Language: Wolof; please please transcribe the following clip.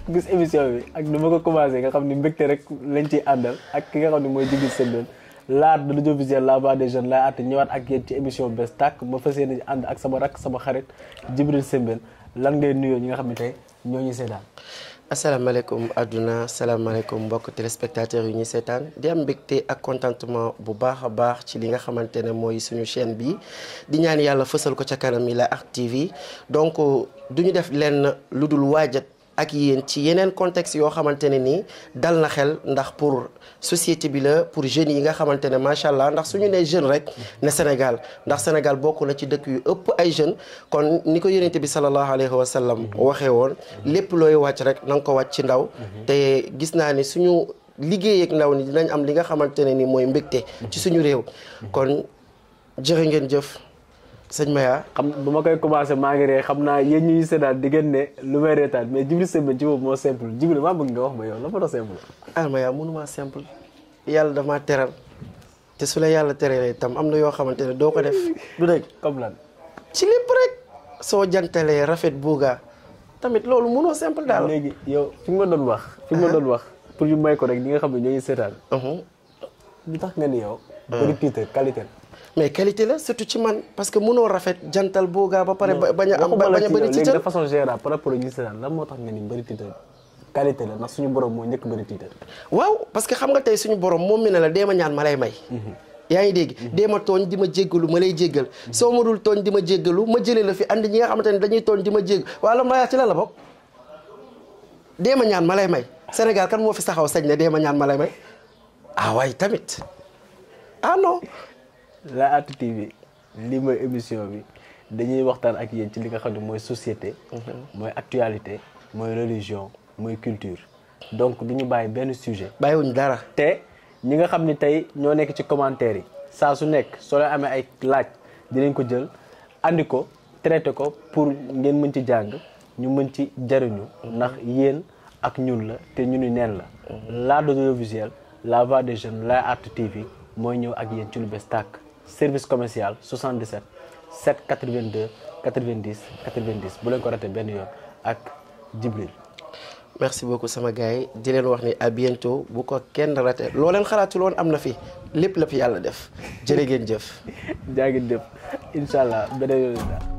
gis émission bi ak nu ma ko commencé nga xam ni mbégte rek lañ ciy àndal ak ki nga xam ne mooy Djibril Sembène l'art de l'audiovisuel la voix des jeunes laa àtte ñëwaat ak yéen ci émission bees tàkk ma fas yéene ànd ak sama rakk sama xarit Djibril Sembène lan ngay nuyoo ñi nga xam ne tey ñoo ñu seetaan. asalaamaaleykum adduna asalaamaaleykum mbokk téléspectateurs yu ñuy seetaan di am mbégte ak contentement bu baax a baax ci li nga xamante ne mooy suñu chaîne bi di ñaan yàlla fësal ko ca kanam yi la Art TV donc du ñu def lenn lu dul waajat ak yéen ci yeneen contexte yoo xamante ne nii dal na xel ndax pour société bi la pour jeunes yi nga xamante ne macha allah ndax suñu nee jeune rek ne Sénégal ndax Sénégal bokk na ci dëkk yu ëpp ay jeunes kon ni ko yonent bi sallallahu alayhi wa sallam waxee woon lépp looy wàcc rek na nga ko wàcc ci ndaw te gis naa ni suñu liggéey ak ndaw ni dinañ am li nga xamante ne ni mooy mbégte ci suñu réew kon jërë ngeen jëf sëñ Maya xam bu ma koy commencé maa ngi ree xam naa yéen ñuy seetaan di ngeen ne lu may reetaan mais Djibril Sembène ci boobu moo simple Djibril maa bëgg nga wax ma yow la fa doon simple. ah Maya mënuma simple yàlla dama teral te su la yàlla teralee tam am na yoo xamante ne doo ko def du dëgg comme lan. ci lépp rek soo jantalee rafet buuga tamit loolu mënoo simple daal. léegi yow fi nga ma doon wax. fi nga ma doon wax pour ñu may ko rek ñi nga xam ne ñoo ngi seetaan. lu tax nga ni yow. bëri titre qualité mais qualité la surtout ci man parce que mënoo rafet jantal buuga ba pare bañ a am bañ a bëri léegi titre de façon générale par rapport ak ñi seetaan lan moo tax nga ni bëri titre qualité la ndax suñu borom moo njëkk bëri titre. waaw parce que xam nga tey suñu borom moom mi ne la dee ma ñaan ma lay may. yaa ngi dégg dee ma tooñ di ma jéggalu ma lay jéggal soo ma dul tooñ di ma jéggalu ma jëlee la fi andi ñi nga xamante ne dañuy tooñ di ma jégg waaw la ma ci la la bokk dee ma ñaan ma lay may Sénégal kan moo fi saxaw sañ ne dee ma ñaan ma lay may ah waay tamit ah non. la Art TV lii mooy émission bi dañuy waxtaan ak yéen ci li nga xam ne mooy société. mooy actualité mooy religion mooy culture donc du ñu bàyyi benn sujet. bàyyiwuñ dara. te ñi nga xam ni tey ñoo nekk ci commentaire yi saa su nekk soo leen amee ay laaj dinañ ko jël andi ko traité ko pour ngeen mën ci jàng ñu mën ci jariñu ndax yéen ak ñun la te ñu ni neen la. l'art de l'audiovisuel la voix des jeunes la Art TV mooy ñëw ak yéen ci lu bees tàkk service commercial 77 782 90 90 bu leen ko raté benn yoon ak Djibril. merci beaucoup sama gars yi di leen wax ni à bientôt bu ko kenn raté loo leen xalaatul woon am na fi lépp la fi yàlla def jërë ngeen jëf. jaa ngi def incha allah beneen yoon